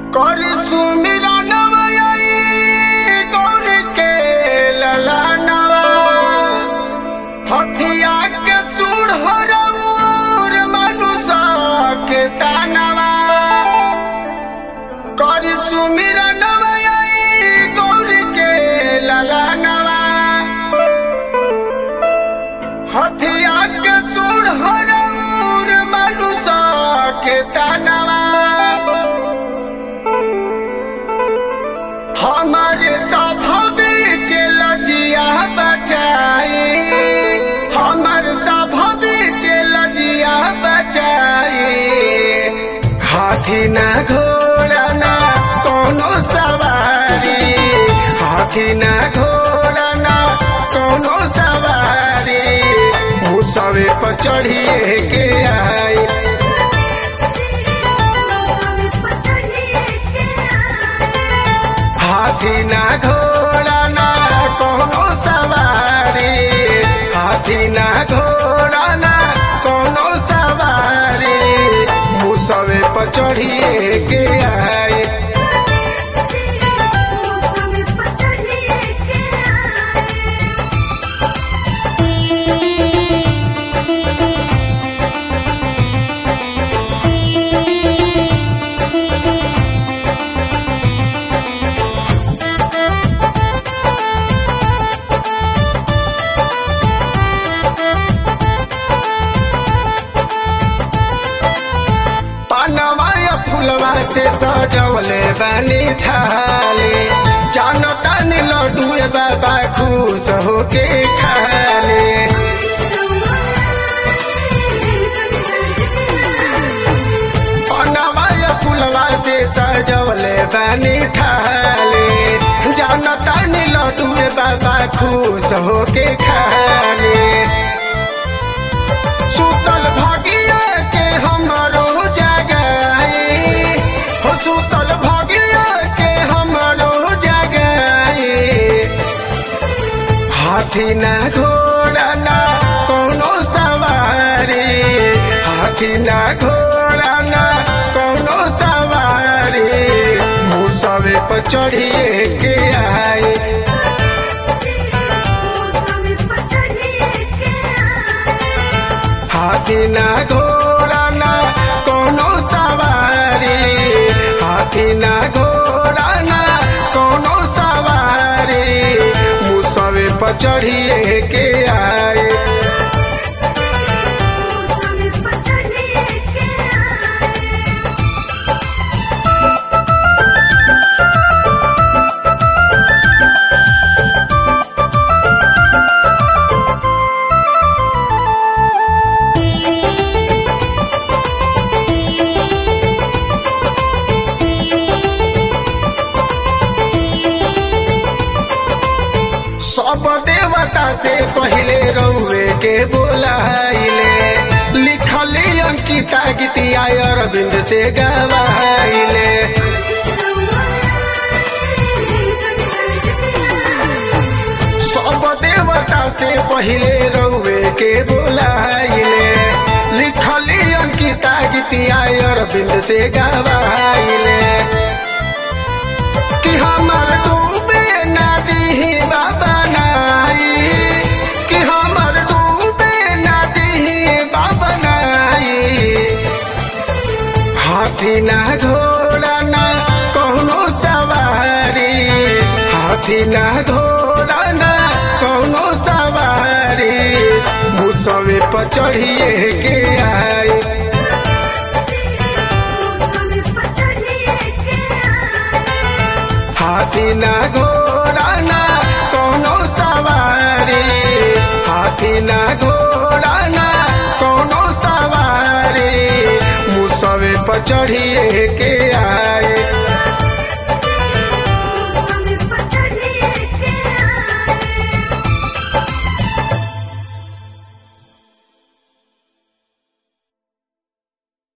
कर सुमिरा नवई गौर के लला नवा हथिया के सुर हरऊर मनुषा के तानवा कर सुमिरा नवई गौर के लला नवा हथिया के सुर हरऊर मनुषा के तानवा हमारे सभवे लजिया बचाई हमर सभवे लजिया बचाई हाथी ना घोड़ा ना कोनो सवारी हाथी ना घोड़ा ना कोनो सवारी मुसवे पर चढ़िए के आई हाथी ना घोड़ा ना कोनो सवारी हाथी ना घोड़ा ना कोनो सवारी मुसवे पर चढ़िए के आए पनवा या फुलवा से सजवले बनी थाली जानता नी लड्डू बाबा खुश होके खाले पनवा या फुलवा से सजवले बनी थाली जानता नी लड्डू बाबा खुश होके खाले सुतल भागिया के हमरो जगाई हो सुतल भागिया के हमरो जगाई हाथी ना घोड़ा ना कोनो सवारी हाथी ना घोड़ा ना कोनो सवारी मुसवे पर चढ़िए के आई हाथी ना घोड़ा ना कोनो सवारी हाथी ना घोड़ा ना कोनो सवारी मुसवे पर चढ़िए के आए सब देवता से पहले रउए के बोलाइले लिखली अंकिता गीतिया अरविंद से गवाइले सब देवता से पहले रउए के बोलाइले लिखली अंकिता गीतिया अरविंद से गवाइले कि हमर डूबे नदी बाबा नाई कि हमर डूबे नदी बाबा नाई हाथी ना घोड़ा ना कोनो सवारी हाथी ना घोड़ा ना कोनो सवारी मुसवे पर चढ़िए के आई हाथी ना घोड़ा ना कोनो सवारी हाथी ना घोड़ा ना कोनो सवारी मुसवे पर चढ़िए के